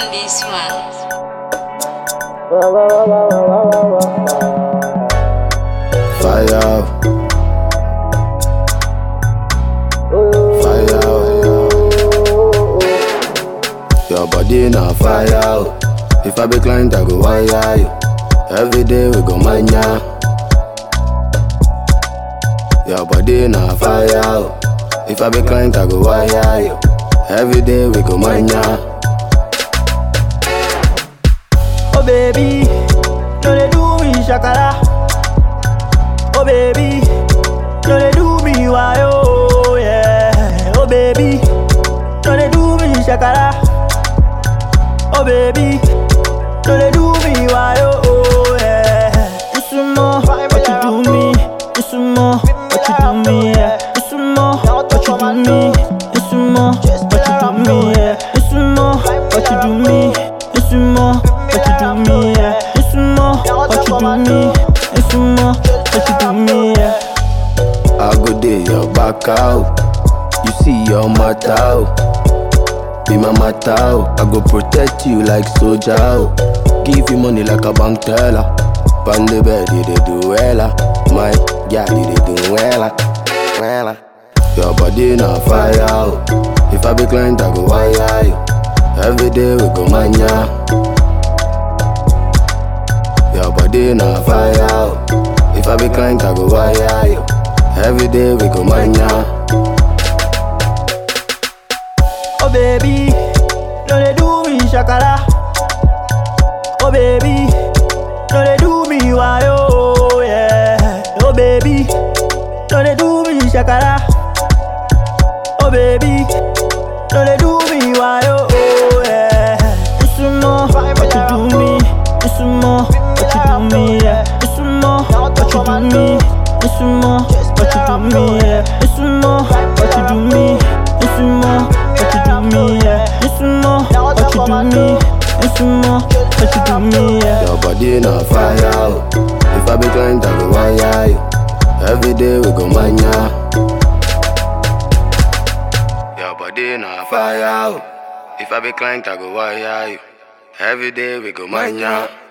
on this one. Fire out. Fire out. Your body na fire out. If I be client, I go wire you. Every day we go mania. Your body na fire out. If I be client, I go wire you. Every day we go mania. Oh baby, no they do me shakara. Oh baby, no they do me why oh yeah. Oh baby, no they do me shakara. Oh baby, no they do me why oh yeah. It's more what you do me. It's more what you do me yeah. It's more what you do me. It's more what you do me yeah. It's more what you do me. It's more what you do me yeah. It's more what you do me. It's more what you do me yeah. I go day your back out. You see your matter out. Be my matter out. I go protect you like soldier out. Give you money like a bank teller. Pan the bed, you dey do wella. My girl, you dey do wella. Wella. Your body na fire out. If I be client, I go wire you. Every day we go mania. Your body na fire out. If I be client, I go wire you. Every day we go mania. Oh baby, no they do me shakara. Oh baby, no they do me why oh yeah. Oh baby, no they do me shakara. Oh baby, no they do me why oh oh, yeah. It's more what you do me. It's more what you do me yeah. It's more what you do me. It's more what you do me yeah. It's more what you do me. It's more what you do me yeah. It's more what you do me. It's more what you do me yeah. Your body na fire out. If I be client, I go wire you. Every day we go mania. Your body na fire out. If I be client, I go wire you. Every day we go mania.